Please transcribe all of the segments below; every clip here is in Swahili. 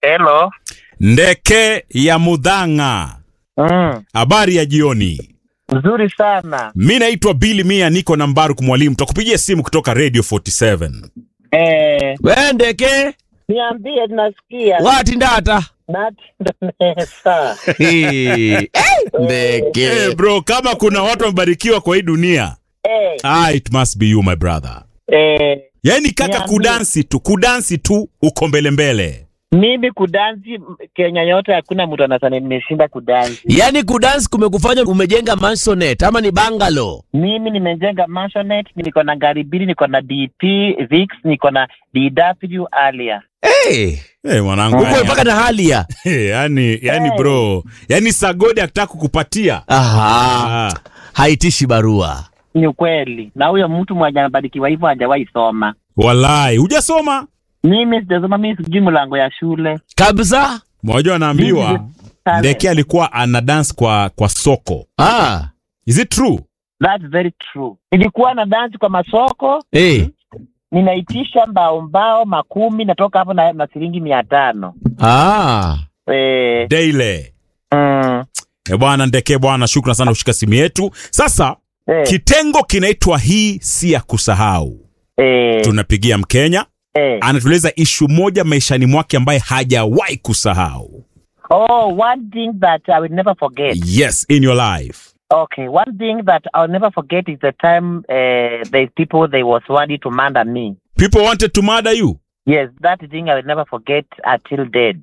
Hello. Ndeke ya Mudhang'a, Mm, habari ya jioni. nzuri sana. Mi naitwa Billy Mia, niko na Mbaruk Mwalimu, takupigia simu kutoka Radio 47. Eh, wendeke niambie tunasikia. wati ndata Nati ndonesa. Eh, ndeke Hey bro, kama kuna watu wamebarikiwa kwa hii dunia, Eh, ah, it must be you my brother. eh, Yaani kaka, Niambie. kudansi tu, kudansi tu, uko mbele mbele. mimi kudansi m- Kenya yote hakuna mtu anasema nimeshinda kudansi. yaani kudansi kumekufanya umejenga mansonet ama ni bangalo Mimi nimejenga mansionette, niko na gari mbili, niko na DP Vix, niko na DW Alia. hey, Hey, mwanangu, uko yani, mpaka na halia hey, yani, yani Hey. bro, yani Sagodi akitaka kukupatia aha ah, haitishi barua Ni ukweli, na huyo mtu mwenye anabarikiwa hivyo hajawahi soma. walai, hujasoma Mimi sijasoma, mimi sijui mlango ya shule. kabisa Mwajua anaambiwa Mimi- Talent. Ndeke alikuwa ana dance kwa kwa soko. ah. Is it true? That's very true. Nilikuwa na dansi kwa masoko, hey. ninaitisha mbao mbao makumi, natoka hapo na, na shilingi mia tano. ah. Eh, Daily. mm, E bwana Ndeke bwana, shukran sana kushika simu yetu. Sasa eh, kitengo kinaitwa hii si ya kusahau. eh, Tunapigia Mkenya eh. anatueleza ishu moja maishani mwake ambaye hajawahi kusahau. Oh, one thing that I will never forget. Yes, in your life. Okay, one thing that I'll never forget is the time uh, the people they was ready to murder me. People wanted to murder you. Yes, that thing I will never forget until dead.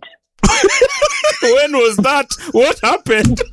When was that? What happened?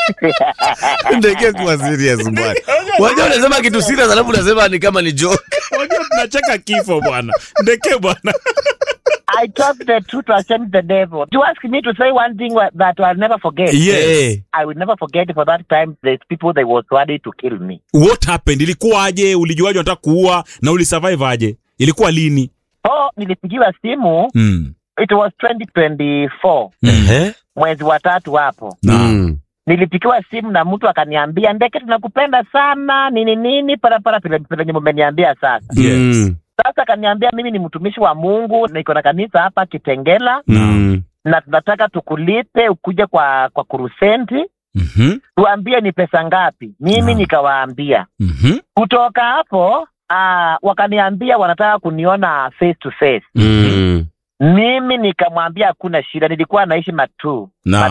ndeke kuwa serious bwana wajua unasema kitu serious alafu unasema ni kama ni joke Unajua tunacheka kifo bwana. Ndeke bwana. I talk the truth to shame the devil. You ask me to say one thing wa- that I'll never forget. Yes. Eh. I will never forget for that time the people they was ready to kill me. What happened? Ilikuwaje? Ulijuaje unataka kuua na ulisurvive aje? Ilikuwa lini? Oh, nilipigiwa simu. Mm. It was 2024 Ehe. mwezi wa tatu hapo. Naam. Mm. Nilipigiwa simu na mtu akaniambia, Ndeke, tunakupenda sana nini nini, parapara vile vile mmeniambia sasa. Yes. Mm. Sasa akaniambia mimi ni mtumishi wa Mungu, niko na kanisa hapa Kitengela Mm. na tunataka tukulipe ukuje kwa kwa kurusenti, Mhm. tuambie ni pesa ngapi. Mimi Naam. nikawaambia. Mhm. Kutoka hapo aa, wakaniambia wanataka kuniona face to face. Mm. Mimi nikamwambia hakuna shida, nilikuwa naishi Matuu Naam.